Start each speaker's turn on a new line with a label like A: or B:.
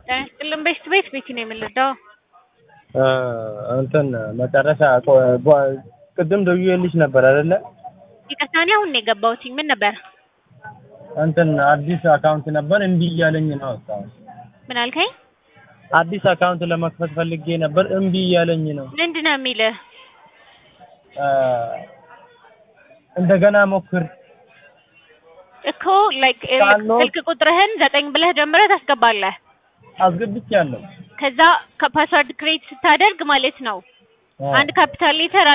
A: ጤና ይስጥልን ቤት ቤት ቤት ነው የምንረዳው።
B: እንትን መጨረሻ ቅድም ደውዬልሽ ነበር አይደለ?
A: ይቅርታ እኔ አሁን ነው የገባሁት። ምን ነበር?
B: እንትን አዲስ አካውንት ነበር እምቢ እያለኝ ነው እስካሁን።
A: ምን አልከኝ?
B: አዲስ አካውንት ለመክፈት ፈልጌ ነበር እምቢ እያለኝ ነው።
A: ምንድን ነው የሚልህ?
B: እንደገና ሞክር
A: እኮ ላይክ
B: ሳልኖር-
A: ስልክ ቁጥርህን ዘጠኝ ብለህ ጀምረህ ታስገባለህ።
B: አስገብቻለሁ።
A: ከዛ ከፓስወርድ ክሬት ስታደርግ ማለት ነው አንድ ካፒታል ሌተር